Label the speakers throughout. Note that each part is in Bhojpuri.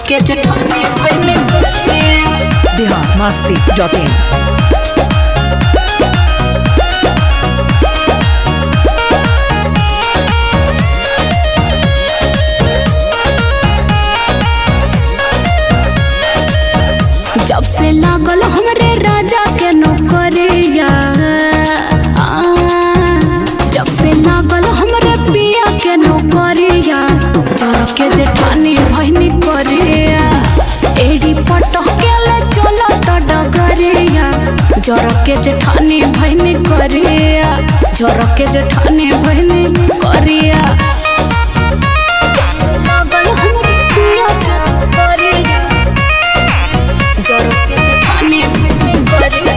Speaker 1: के जठानी भइनी करिया
Speaker 2: बिहार मस्ती डॉट इन
Speaker 1: जब से लागल हमरे राजा के नौकरिया आ, जब से लागल हमरे पिया के नौकरिया जरा के जेठानी भइनी करिया एडी पटक के ले चला त डगरिया जरा के जेठानी भइनी करिया जरा के जेठानी भइनी करिया जब से लागल हमरे पिया के नौकरिया जरूर के जेठानी भइनी करिया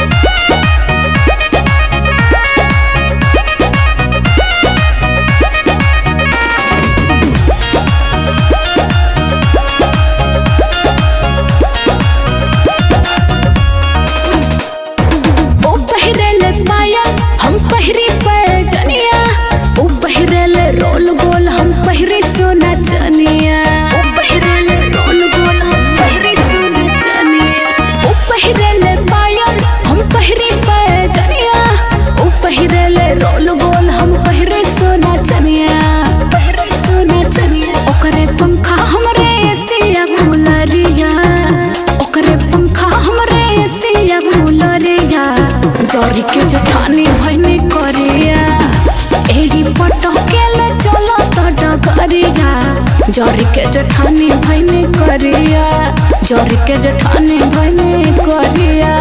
Speaker 1: ओ पहिरेले पाया हम पहिरी पैजनिया ओ पहिरेले रोल गोल हम पहिरी सोना चनिया ओ पहिरेले रोल गोल हम पहिरी सोना चनिया ओ पहिरेले पायल हम पहिरी पैजनिया ओ पहिरेले रोल गोल हम पहिरी सोना चनिया पहिरी सोना चनिया ओकरे पंखा हमरे एसिया कूलरिया ओकरे पंखा हमरे एसिया कूलरिया जरी के जठानी भइनी करिया एड़ी पटकेले चलो त डगरिया जरी के जठानी भइनी करिया जरी के जठानी भइनी करिया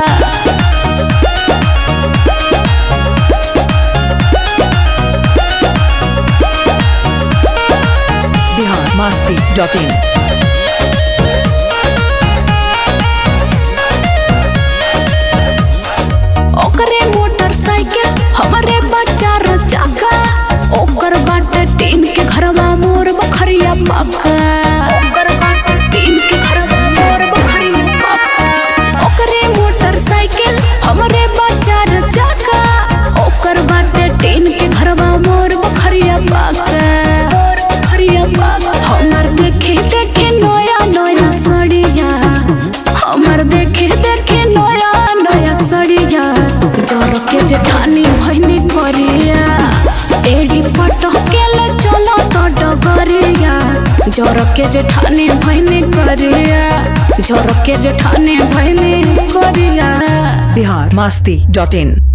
Speaker 2: बिहार मस्ती डॉट इन
Speaker 1: ओकरे मोटरसाइकिल हमरे बच्चा रो चाका ओकर बाटे टीन के घरवा मोर बखरिया पाका ओकर बाटे टीन के घरवा मोर बखरिया पाका ओकरे मोटरसाइकिल हमरे बच्चा रो चाका ओकर बाटे टीन के घरवा मोर बखरिया पाका मोर बखरिया पाका हमर देखे देखे नया नया सड़िया हमर देखे देखे नया नया सड़िया जर के जेठानी भइनी करिया एड़ी पटकेले चलो त डगरिया जर के जेठानी भइनी करिया जर के जेठानी भइनी करिया
Speaker 2: बिहार मस्ती डॉट इन